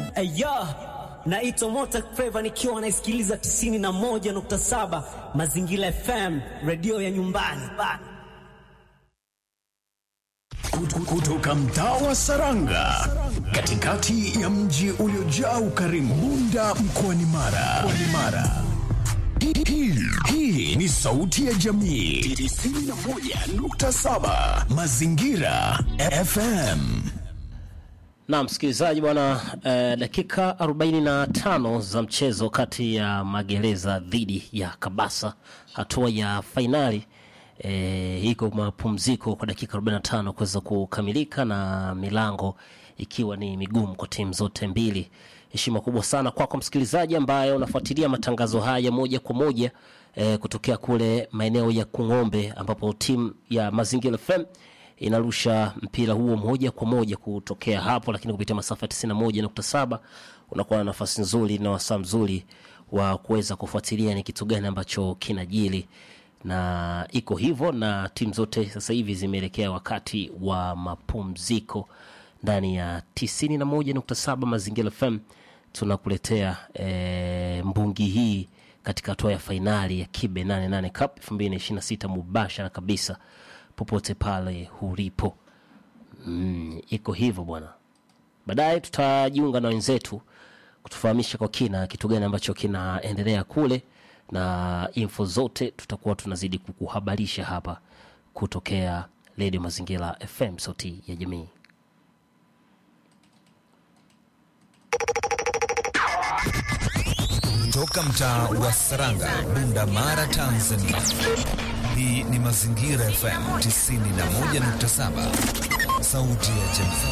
Aya, naitwa Mota Flava nikiwa naisikiliza 91.7 Mazingira FM, redio ya nyumbani. Kutoka mtaa wa Saranga, katikati ya mji uliojaa ukarimu, Bunda mkoani Mara. Mara. Hii, hii ni sauti ya jamii 91.7 Mazingira FM. Na msikilizaji bwana, eh, dakika 45 za mchezo kati ya Magereza dhidi ya Kabasa, hatua ya fainali eh, iko mapumziko kwa dakika 45 kuweza kukamilika na milango ikiwa ni migumu kwa timu zote mbili. Heshima kubwa sana kwako kwa msikilizaji ambaye unafuatilia matangazo haya moja kwa moja eh, kutokea kule maeneo ya Kung'ombe ambapo timu ya Mazingira FM inarusha mpira huo moja kwa moja kutokea hapo, lakini kupitia masafa ya 91.7 unakuwa na nafasi nzuri na wasaa mzuri wa kuweza kufuatilia ni kitu gani ambacho kinajili, na iko hivyo, na timu zote sasa hivi zimeelekea wakati wa mapumziko ndani ya 91.7 Mazingira FM tunakuletea e, mbungi hii katika hatua ya fainali ya Kibe 88 Cup 2026 mubashara kabisa popote pale ulipo. Mm, iko hivyo bwana. Baadaye tutajiunga na wenzetu kutufahamisha kwa kina kitu gani ambacho kinaendelea kule, na info zote tutakuwa tunazidi kukuhabarisha hapa kutokea Radio Mazingira FM, sauti ya jamii. Toka mtaa wa Saranga, Bunda Mara, Tanzania. Hii ni Mazingira FM 91.7, sauti ya jamii.